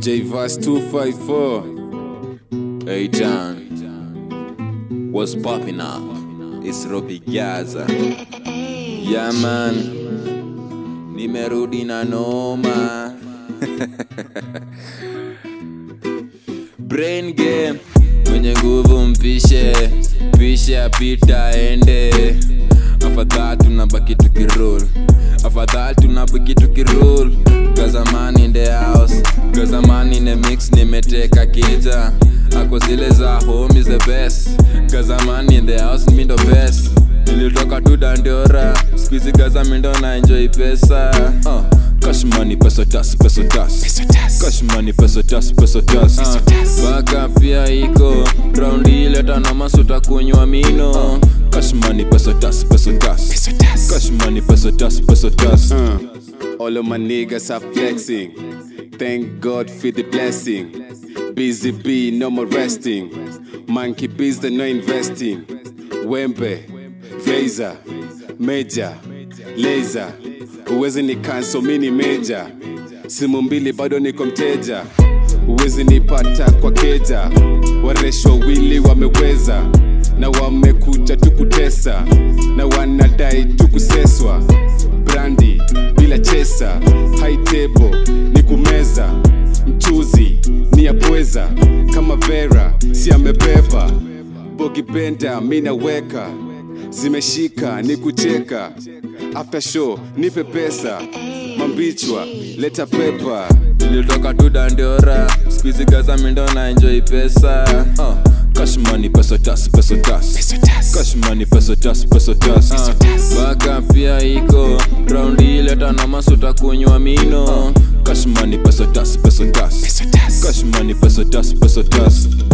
JVas 254 Hey John What's popping up? It's Robbie Gaza Yeah man Nimerudi na noma Brain game Mwenye nguvu mpishe Pishe apita ende Afadhali tunabaki tukirol Afadhali tunabaki tukirol Gazaman in the house Gazaman in the mix nimeteka kija Ako zile za home is the best Gazaman in the house mi ndo best Nilitoka tu Dandora Squeezy Gaza mi ndo na enjoy pesa uh. Cash money, peso tas, peso tas Cash money, peso tas, peso tas uh. Baka pia iko Raundi leta na masuta kunywa mino Cash money, peso tas, peso tas Cash money, peso tas, peso tas Uh, all of my niggas are flexing. Thank God for the blessing. Busy bee, no more resting. Monkey bees, they no investing. Wembe, Veza, Major, Laser. Uwezi ni cancel mini major. Simu mbili bado niko mteja. Uwezi nipata kwa keja. Waresh wawili wameweza na wamekuja tu kutesa na wanadai tu kuseswa brandi bila chesa high table ni kumeza mchuzi ni ya pweza kama vera si amebeba bogi benda mi naweka zimeshika ni kucheka after show nipe pesa mambichwa leta pepa Nilitoka tu Dandora Squeezy Gaza mi ndo na enjoy pesa uh. Cash money, peso tas, peso tas Cash money, peso tas, peso tas uh. Baka pia iko Raundi leta na masuta kunywa mino Cash money, peso tas, peso tas Cash money, peso tas, peso tas